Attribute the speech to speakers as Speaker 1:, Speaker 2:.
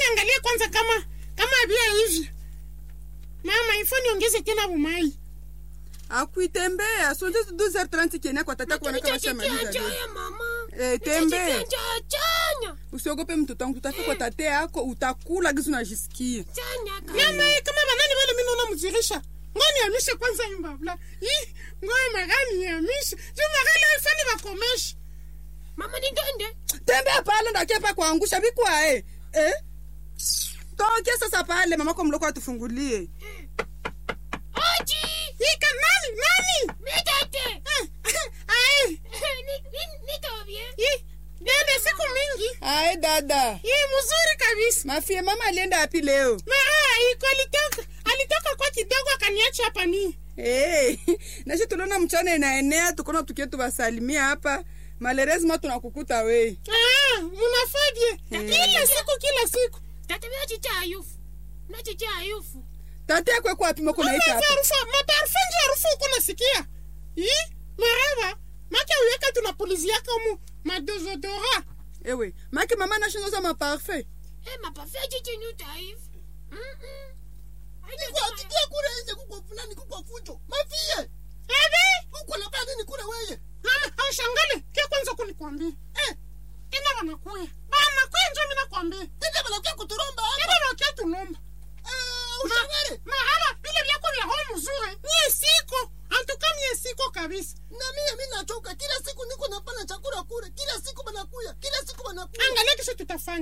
Speaker 1: niangalie kwanza kama kama bia hivi mama ifo niongeze tena bumai
Speaker 2: akuitembea sonje 12h30 kienda kwa tata kuona kama shamaliza leo. Eh, tembea
Speaker 3: chanya
Speaker 2: usiogope mtoto wangu tutafika kwa tate yako utakula gizu najisikia
Speaker 3: chanya
Speaker 1: mama kama banani wale mimi naona mzirisha ngoni yamishe kwanza imbabla ii ngoni magani yamishe juu magali ifani bakomeshe
Speaker 3: mama ni ndende
Speaker 2: tembea pale ndakepa kuangusha vikwae eh? toke sasa pale mamako mloko atufungulie
Speaker 3: oji
Speaker 1: ika nani nani
Speaker 3: mitete
Speaker 1: ai
Speaker 3: nitobye
Speaker 1: ii dede siku mingi
Speaker 2: ae dada
Speaker 1: ii mzuri kabisa
Speaker 2: mafie mama alienda wapi leo
Speaker 1: na ah, iko alitoka alitoka kwa kidogo akaniacha hapa ni
Speaker 2: hey. nashi tuliona mchana inaenea tukona tukie tuwasalimia hapa malerezima tunakukuta we
Speaker 1: ah, munafadie kila siku kila siku
Speaker 3: tata bya chichayufu na chichayufu
Speaker 2: tate yakwe kwapima kunaita hapa
Speaker 1: harufu maparufu nje harufu uko nasikia ii maraba make uyeka tunapuliziaka mu madozodora
Speaker 2: ewe make mama nashingoza maparfait
Speaker 3: Eh, mapafia chichinyu taifu
Speaker 4: Nikuhakikishia kule nje kuko fulani kuko fujo. Mafie.
Speaker 1: ebe
Speaker 4: Uko na nini kule wewe?
Speaker 1: mama aushangale kia kwanza kunikwambia
Speaker 4: Eh,
Speaker 1: tena wanakuya banakuya njo minakwambia
Speaker 4: tende banakuja kuturomba
Speaker 1: tena
Speaker 4: hapa.
Speaker 1: wakia tulomba
Speaker 4: Eh, ushangale.
Speaker 1: mahaba vile vyako vya hoo mzuri mie siko antuka mie siko kabisa
Speaker 4: Na mimi mimi nachoka kila siku niko napana chakula kule. Kila siku banakuya. Kila siku banakuya.
Speaker 1: angalia kisho tutafanya